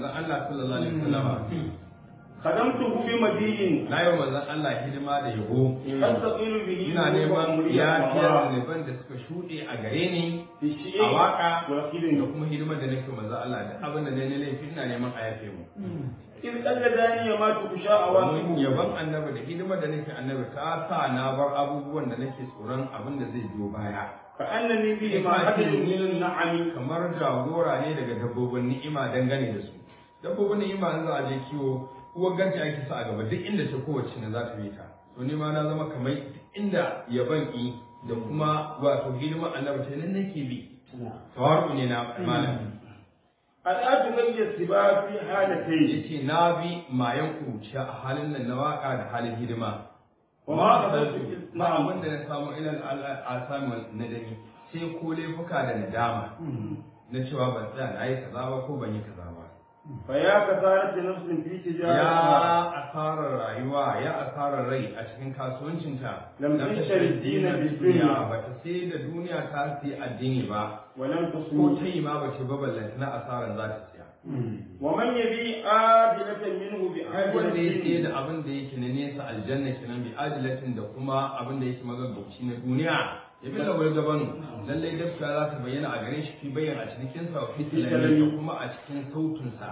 manzon Allah sallallahu alaihi wasallam خدمته بمدين na yi wa manzon Allah hidima da yabo أستقيل به ina neman وأمري yafiyar الله zunuban da suka shuɗe a gare ni في a الشيء waka da والخدمة kuma hidimar da nake manzon Allah da abin da ne laifi ina neman a yafe mu إذ قلداني ما تخشى domin أواقبه yaban annabi da hidimar da nake annabi ta sa na bar abubuwan da nake tsoron abin da zai biyo baya كأنني به ما حدث من النعم kamar jagora ne daga dabbobin ni'ima dangane da su dabbobin ni'ima in za a je kiwo uwar garji ake sa a gaba duk inda ta kowace ne za ta bi ta to ni ma na zama kamar duk inda yaban i da kuma wato hidimar annabi ta nan nake bi tawaru ne na malam الآن تغير السباع في حالتين yace na bi mayan kuciya a halin nan na waka da halin hidima وما قصدت ba abin da na samu ilal al'asami nadami sai ko laifuka da nadama na cewa ban tsaya na yi kaza ba ko ban yi kaza ba فيا كثارة نفس في تجارتها ya asarar rayuwa ya asarar rai a cikin kasuwancinta Lam tashtari dina bid dunya. ba ta sai da duniya ta sai addini ba ولم ko تصوم ta yi ma ba ce ba ballanta na asarar za ta siya ومن يبي آجلة منه wanda ya sai بعجلة da abin da yake na nesa aljanna kenan bi ajilatin da kuma abin da yake magaggauci na duniya ya bi lawar gabanu lallai gaskiya za ta bayyana a gare shi fi bayyana a cikin sa wa fi tilami da kuma a cikin sautinsa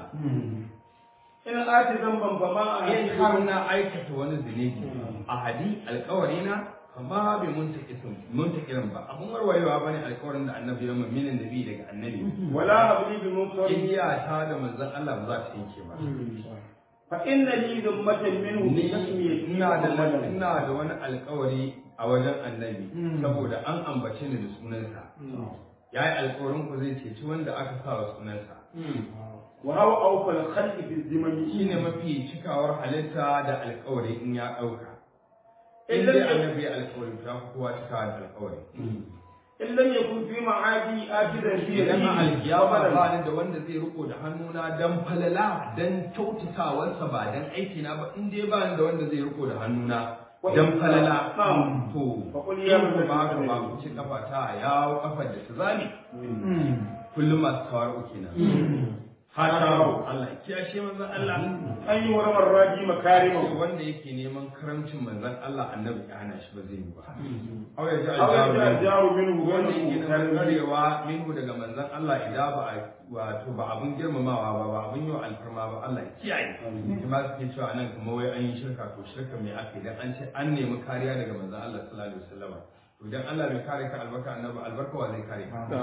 إن آتي ذنبا فما in har أهله na aikata wani zunubi a hadi alkawari na amma bai muntakisin muntakirin ba abun warwarewa bane alkawarin da annabi ya mun minin nabi daga annabi ولا هبلي بمنكر igiya ta da manzon Allah ba za ta yanke ba فإن لي ذمة منه ni بتسميته ina da محمدا ina da wani alkawari a wajen annabi saboda an ambace ni da sunansa ya yi alkawarin ku zai ceci wanda aka sa wa sunansa وهو أوفى الخلق في الزمن shine mafi cikawar halitta da alkawari in ya ɗauka in Idan- dai annabi ya alkawari ta fi kowa cikawa da alkawari إن لم يكن في معادي آخذا في idan a alkiyama يده ba ni da wanda zai riko da hannuna dan falala dan kyautatawarsa ba dan aikina ba in dai ba ni da wanda zai riko da hannuna dan falala Na'am. to Faƙul ya in ku mutu ba ka da ba ku ci kafa ta yawo kafar da ta zame kullum masu tawaru kenan hata Allah ya kiyashe manzon Allah أن يورم الراجي مكارمه wanda yake neman karamcin manzon Allah annabi ya hana shi ba zai yi ba aw ya ji أو يجعل aljaru الجار منه wanda yake غيره neman كريم karewa minhu daga manzon Allah idan ba a wato ba abun girmamawa ba ba abun yau alfarma ba Allah ya kiyaye kuma suke cewa nan kuma wai an yi shirka to shirka mai aka idan an ce an nemi kariya daga manzon Allah sallallahu alaihi wasallam to idan Allah bai kare ka albarka annabi albarka wa zai kare ka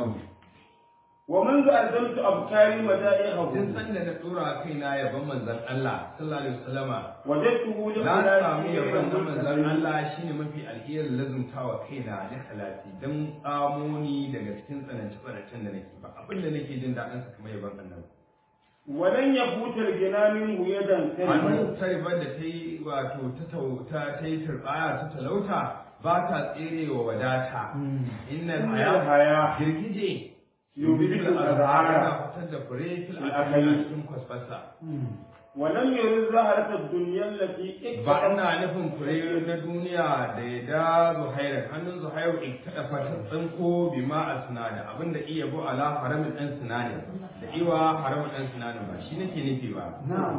ومنذ ألزمت أبكاري مدائحه tun san da na dora kaina yaban manzon Allah sallallahu alaihi wasallama وجدته na samu لخلافه yaban na غير manzon مستقيم. Allah shine mafi alherin lazumtawa kaina da halati dan amoni daga cikin tsanance tsanancen da nake ba abin da nake jin daɗin sa kamar yaban annabi ولن يفوت الجنى منه يدا كريمة hannun taribar da ta yi wato ta tauta ta yi turbaya ta talauta ba ta tsere wa wadata innal إن haya الحياة girgije يبدل yana الأزهار fitar da fure fil Fil akali akali. cikin kwasfasa ولم يرد زهرة الدنيا التي ba اكتسبت ina nufin fure na duniya da ya da zuhaira hannun zuhairu in kada fata tsinko bi ma a sinada abinda iya bu ala haramin dan sinani da iwa haramin dan sinani ba shi nake nufi ba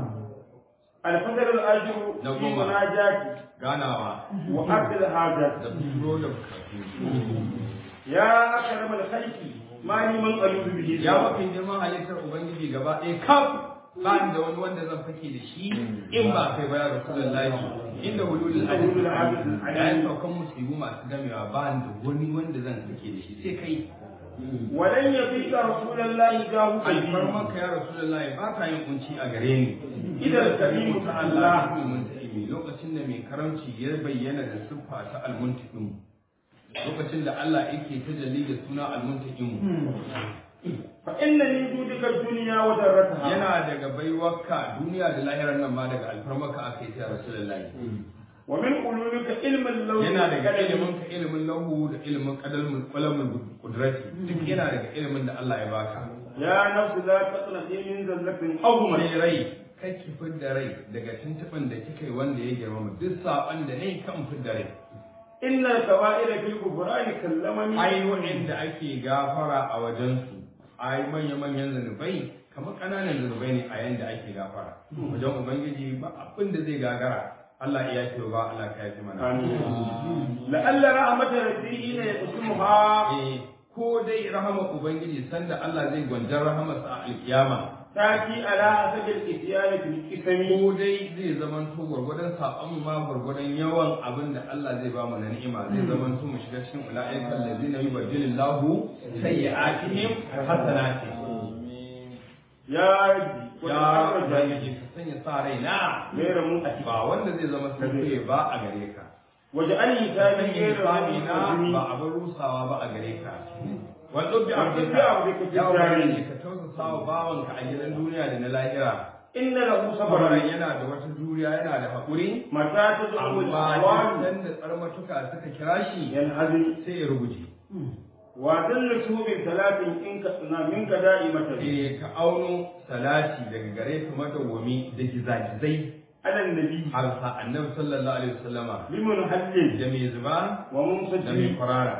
الفجر الأجر في نقوم. مناجاتي ganawa وأرض الحاجات da furo da bukatu يا أكرم الخلق ما لي من ألوذ به ya mafi girman halittar ubangiji gaba ɗaya kaf ba ni da wani wanda zan fake da shi in ba kai ba ya rasulullahi inda hululul Hululul hadith hadith. yayin saukan musibu masu gamewa ba ni da wani wanda zan fake da shi sai kai ولن يفيك رسول الله جاه كريم alfarmanka ya rasulullahi ba ta yin kunci a gare ni إذا الكريم تعالى almuntaqimi lokacin da mai karamci ya bayyana da siffa ta almuntaqim lokacin da Allah yake tajalli da suna almuntaqim فإن من جودك الدنيا وذرتها yana daga baiwarka duniya da lahirar nan ma daga alfarmaka aka yi ta rasulullahi ومن علومك علم اللوح yana daga والقلم. ilimin ka ilimin lahu da ilimin qadalmul qalamul qudrati duk yana daga ilimin da Allah ya baka يا نفس لا تقنطي من ذلة عظمى mai rai kai ki fidda rai daga tuntuɓin da kika yi wanda ya girmama duk saɓon da ne kan fidda rai إن الكبائر في الكفران كلمني ai wa'inda ake gafara a wajensu ai manya-manyan zanubai kamar ƙananan zunubai ne a yanda ake gafara wajen ubangiji ba abin da zai gagara Allah ya yafe ba Allah ka yafe mana آمين لعل رحمة ربي حين يقسمها eh ko dai rahama ubangiji sanda Allah zai gwanjar rahamarsa a alkiyama تأتي على حسب الإتيان في القسم ko dai zai zaman to gwargwadon saƙon ma gwargwadon yawan abin da Allah zai ba mu na ni'ima zai zaman to mu shiga cikin ula'ikan ladina yubaddilillahu sayyi'atihim hasanati يا ربي ya وتعالى ubangiji ka sanya sa rai na غير منقطع ba wanda zai zama sauke ba a gare ka واجعل حسابي sanya غير sami na ba منقطع abin rusawa ba a gare ka wanda bi Wanda bi abdika abdika fi ya ubangiji jari. ka tausasa wa bawanka a gidan duniya da na lahira إن له saboda صبرا yana da wata juriya yana da haƙuri متى تدعو amma الأعوان dan da tsarmatuka suka kira shi ينهزم sai ya ruguje وذلته بثلاث إن كنا منك دائمة eh ka auno salati daga gare ka madawwami da gizagizai على النبي har sa annabi sallallahu alaihi wasallama بمنهل da mai zuba da mai ومنسجم kwarara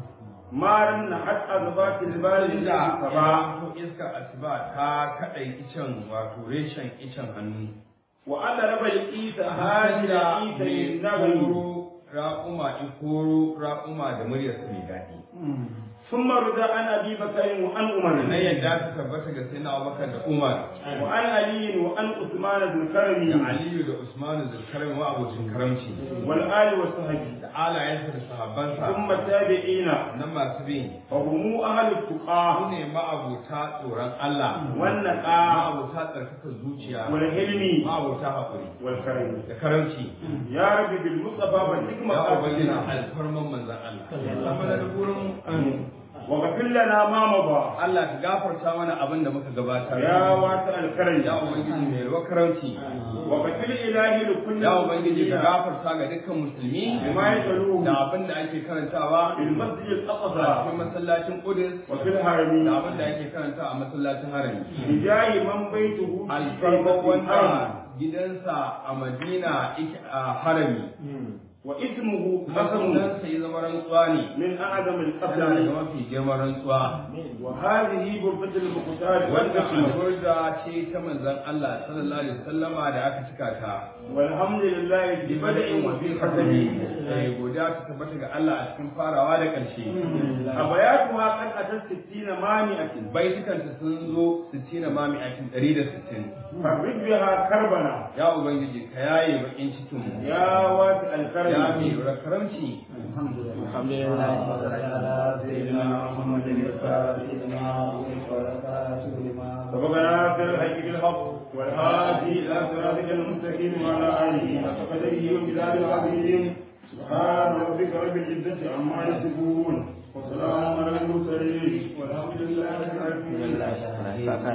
ما رن حتى أضبات البال inda سبا ya to iskar asuba ta kadai icen wato reshen icen hannu وعلى ربع الإيسى هذه da الإيسى mai للنغم koro ra'uma ikoro ra'uma da muryarsa mai daɗi ثم رضى عن أبي بكر وعن na عمر yadda ta tabbata ga sai na abubakar da umar وعن علي وعن عثمان ذي الكرم da aliyu da usmanu da karim wa abocin karamci والآل والصحب da alayensa da sahabbansa ثم التابعين na masu bin فهم أهل su التقى ne ma'abota tsoron Allah والنقى ma'abota tsarkakar zuciya والحلم ma'abota haƙuri والكرم da karamci يا رب بالمصطفى والحكمة ya ubangiji قاتلنا alfarman manzan Allah sama da burin واغفر لنا ما مضى Allah ka gafarta mana abin da muka gabatar يا واسع الكرم ya ubangiji mai ruwa karamci واغفر إلهي لكل ya ubangiji ka المسلمين gafarta ga dukkan musulmi بما يتلوه da abin da ake karantawa في المسجد a الأقصى cikin masallacin Qudus وفي da الحرم abin da ake karanta a masallacin harami بجاه من بيته في alfarman كلمة الحرم wanda gidansa a Madina yake a harami واسمه kuma قسم sunansa ya zama rantsuwa ne من أعظم yana daga القسم mafi girman rantsuwa وهذه غرفة المختار wannan والنقمة alburda ce ta manzon Allah sallallahu alaihi wasallama da aka cika ta والحمد لله في بدء وفي ختم eh godiya ta tabbata ga Allah a cikin farawa da ƙarshe أبياتها قد أتت ستين مانعة baitukanta sun zo 60 mami a cikin 160 فرد بها كربنا ya ubangiji ka yaye bakin cikin mu يا واسع ya الكرم mai karamci الحمد لله على سيدنا محمد الفاتح لما أغلق والخاتم لما سبقنا في الحج بالحق والهادي إلى صراطك المستقيم وعلى آله حق قدره وبلاد العظيم سبحان ربك رب العزة عما يصفون وسلام على المرسلين والحمد لله رب العالمين